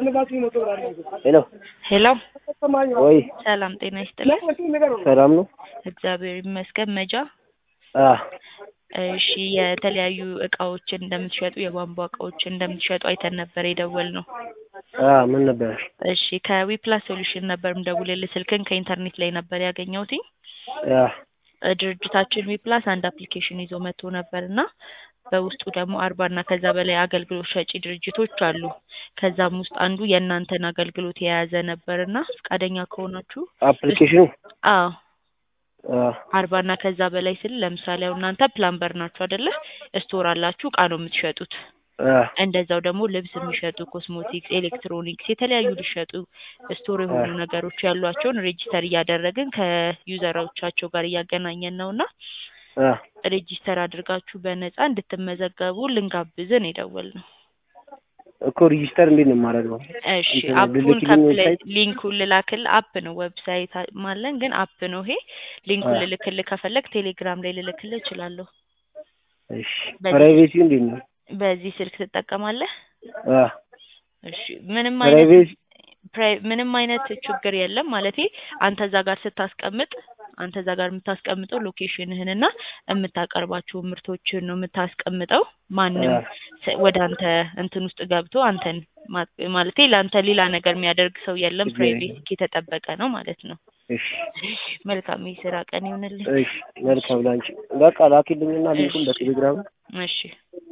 ሄሎ ሄሎ ወይ ሰላም ጤና ይስጥልኝ። ሰላም ነው? እግዚአብሔር ይመስገን። መጃ አ እሺ፣ የተለያዩ እቃዎችን እንደምትሸጡ የቧንቧ እቃዎችን እንደምትሸጡ አይተን ነበር የደወልነው። አ ምን ነበር? እሺ፣ ከዊፕላስ ሶሉሽን ነበር ምደውልልህ። ስልክን ከኢንተርኔት ላይ ነበር ያገኘሁትኝ። አ እ ድርጅታችን ዊፕላስ አንድ አፕሊኬሽን ይዞ መጥቶ ነበር እና በውስጡ ደግሞ አርባ እና ከዛ በላይ አገልግሎት ሰጪ ድርጅቶች አሉ። ከዛም ውስጥ አንዱ የእናንተን አገልግሎት የያዘ ነበር እና ፈቃደኛ ከሆናችሁ አፕሊኬሽኑ አዎ አ አርባ እና ከዛ በላይ ስል ለምሳሌ አሁን እናንተ ፕላምበር ናችሁ አይደለ? ስቶር አላችሁ፣ እቃ ነው የምትሸጡት። አ እንደዛው ደግሞ ልብስ የሚሸጡ ኮስሞቲክስ፣ ኤሌክትሮኒክስ የተለያዩ ሊሸጡ ስቶር የሆኑ ነገሮች ያሏቸውን ሬጂስተር እያደረግን ከዩዘሮቻቸው ጋር እያገናኘን ነው እና አ ሬጂስተር አድርጋችሁ በነፃ እንድትመዘገቡ ልንጋብዝን የደወልነው። እኮ ሪጂስተር እንዴት ነው የማደርገው? እሺ እንትን አፑን ልልክልኝ ከፕላይ ዌብሳይት? ሊንኩን ልላክል አፕ ነው ዌብሳይት አ- ማለን ግን አፕ ነው ይሄ ሊንኩን አ ልልክልህ ከፈለግ ቴሌግራም ላይ ልልክልህ እችላለሁ እሺ በዚህ ፕራይቬሲው እንዴት ነው? በዚህ ስልክ ትጠቀማለህ አ እሺ ምንም አይነት ፕራይቬሲ ፕራይ- ምንም አይነት ችግር የለም ማለቴ አንተ እዛ ጋር ስታስቀምጥ አንተ እዛ ጋር የምታስቀምጠው ሎኬሽንህን እና የምታቀርባቸው ምርቶችን ነው የምታስቀምጠው ማንም አ ሰ- ወደ አንተ እንትን ውስጥ ገብቶ አንተን ማ- ማለቴ ለአንተ ሌላ ነገር የሚያደርግ ሰው የለም ችግር የለም። ፕራይቬሲ የተጠበቀ ነው ማለት ነው እሺ መልካም የስራ ቀን ይሁንልህ እሺ መልካም ላንቺ። በቃ ላኪልኝና ሊንኩን እሺ በቴሌግራም እሺ